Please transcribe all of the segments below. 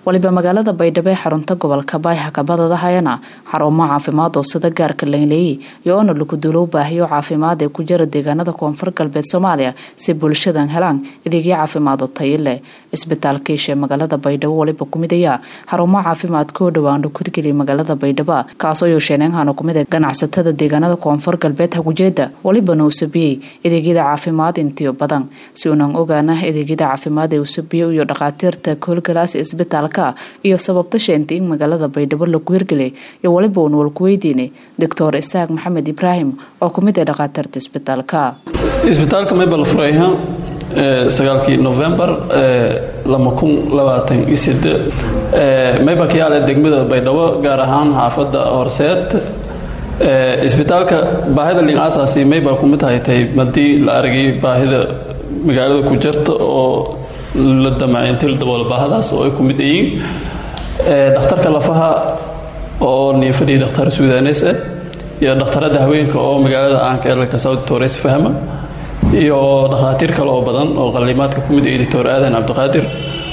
waliba magaalada baydhabo ee xarunta gobolka baayha kabadadahayana xarumo caafimaad oo sida gaarka lanleeyey iyo oona lakuduulow baahiyo caafimaad ee ku jira deegaanada koonfur galbeed soomaaliya si bulshadan helaan adeegyo caafimaad oo tayo leh isbitaalka isha ee magaalada baydhabo waliba kumid ayaa xarumo caafimaadka oo dhawaandho kurgeliya magaalada baydhabo kaasoo yosheeneenhana kumid a ganacsatada deegaanada koonfur galbeed hagujeeda walibana uu sabiyey adeegyada caafimaad intiyo badan si uunan ogaana adeegyada caafimaad ee uu sabiyo iyo dhakhaatiirta koolgalaasi isbitaalka iyo sababta sheentay in magaalada baydhabo lagu hirgelay iyo waliba uun walkuweydiinay doctor isaaq maxamed ibraahim oo kumid ah dhakhaatiirta isbitaalka isbitaalka maybal furayha sagaalkii novembar lama kun labaatan iyo sideed mayba ka yaale degmada baydhabo gaar ahaan xaafadda horseed isbitaalka baahida lin asaasi maybaa kumid haytay haddii la aragay baahida magaalada ku jirta oo la damacintay la daboolo baahadaas oo ay ku mid yihiin dhakhtarka lafaha oo niifadii dhakhtar suudanes ah iyo dhakhtarada haweenka oo magaalada aanka eelka south tores fahma iyo dhakhaatiir kale oo badan oo qaliimaadka ku mid doctor aadan cabdiqaadir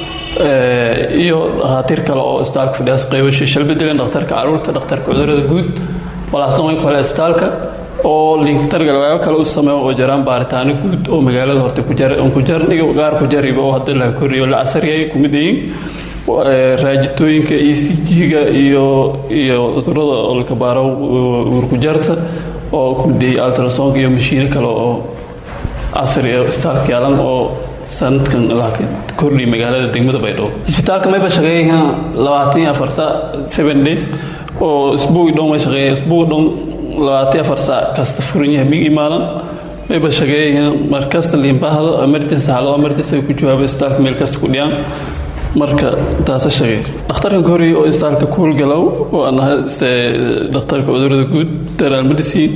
iyo dhakhaatiir kale oo isbitaalka fadhiyaas qaybasha shalbedelan dhakhtarka caruurta dhakhtarka cudurada guud walaasna wayn kale isbitaalka oo linktargalwaayo kale u sameeyo oo jiraan baaritaano guud oo magaalada horta ku jarniga gaar ku jariba oo hadda la koriyo la casariyay ku mid yihiin raajitooyinka e c g-ga iyo iyo cudurada olkabaaro uurkujarta oo ku mid yihiin altrasonk iyo mashiino kale oo casri ah isbitaalka yaalan oo sanadkan kordhiya magaalada degmada baydhabo isbitaalka mayba shaqeeyaha labaatan iyo afar saa seven days oo isbuugi dhown ma shaqeeya isbuugi dhown labaatan afar saac kasta furan yahay mig imaadan mayba shaqeeyaha mar kasta liinbaahdo emergency xaalado emergency ay ku jawaaba isbitaalka meel kasta ku dhiyaan marka taasa shaqeey dhakhtarkan koreya oo isbitaalka ku howlgalow oo aan ahay dhakhtarka cudurada guud general medicine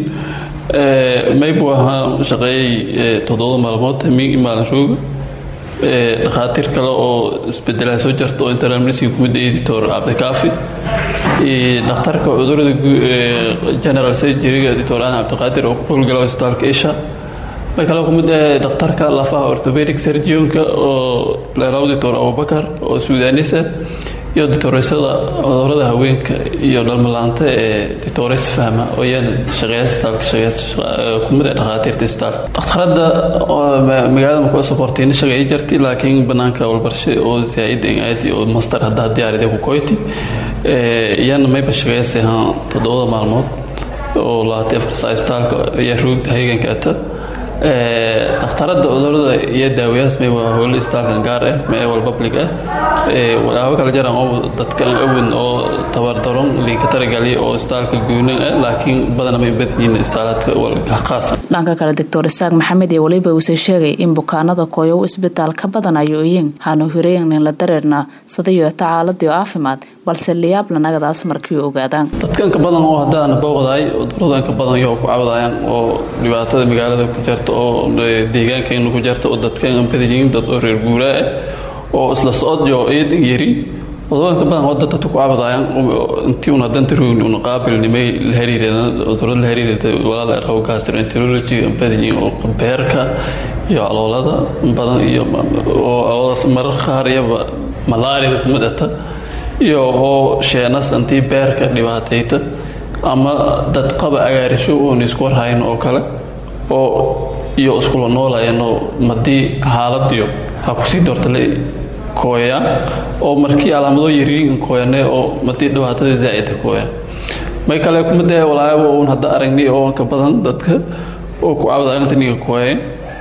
maybu ahaa shaqeeyey toddoba maalmood mig imaadan rooga dhakhaatiir kale oo isbedelaha soo jarta oo internal medicine kumid editor cabdikaafi dhakhtarka cudurada general surgeryga editor aadan cabdiqaadir oo ku howlgala isbitaalka isha may kale kumid ah dhakhtarka lafaha orthopedic surgionka oo leeraw doctor abubakar oo suudanis ah iyo ditoreysada cudurada haweenka iyo dhalmalaanta ee ditores fahma oo iyana shaqeeya isbitaalka shaqeeya kumid ah dhakhaatiirta isbitaalka dhakhtarada magaalada maku sokortayna shaqeeya jirtay laakiin banaanka walbarshe oo zaa'id aadi oo master haddaa diyaarida ku koyti iyana mayba shaqeeyase haan toddobada maalmood oo labaatan afar saa isbitaalka ayaa roogda hayeganka ata dhakhtarada cudurada iyo daawayaas may waa howlo isbitaalkan gaar ah mee wal public ah walaabo kala jaraan oo dadkan awood oo tabardaron liinka taragaliya oo isbitaalka gooni ah laakiin badana may badan yihiin isbitaalaadka khaasa dhanka kale doctor isaaq maxamed ee waliba uuse sheegay in bukaanada kooyow isbitaal ka badan ayooyin hanu hireeynin la dareerna sadayo tacaaladii caafimaad balse liyaab lanagadaas markii ogaadaan dadkanka badan oo haddaana booqdaay cuduradanka badan yoo ku cabadayaan oo dhibaatada magaalada ku jirta oo deegaankeena ku jirta oo dadkan badan yihiin dad oo reer guuraa ah oo isla socodyo eedan yari cuduradanka badan oo dad dadka ku cabadayaan intii una danta roogni una qaabilnimay la xiriireen cudurada la xiriirada walaala raw gastroenterology badan yihiin oo beerka iyo caloolada badan iyo oo calooladaas marar qaar iyaba malaariyada kuma dhata iyo oo sheenas intii beerka dhibaatayta ama dad qaba agaarisho oon isku warhayn oo kale oo iyo iskula noolayanoo madii xaaladiyo ha kusii doortale kooyaan oo markii calaamadoo yariin kooyane oo madii dhibaatada zaa'ida kooyaan may kale kumid ah walaayaba uun hadda aragnay oo ka badan dadka oo ku cabadaantaniga kooyeen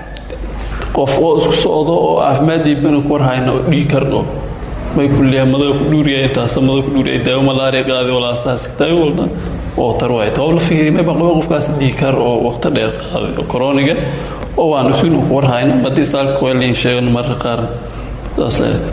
qof oo isku socdo oo caafimaadii bana ku warhayna oo dhiig kardho may kulliyaa madaga ku dhuuriya intaasa madaga ku dhuuriya daawo malaariya qaadi walaasaas daawo walba oo tar waay toob la fiiriy may baqaba qofkaas dhiikar oo waqti dheer qaaday koroniga oo waan isugu ku warhayna haddii istaalka kuweliin sheegan marka qaar saas leedahay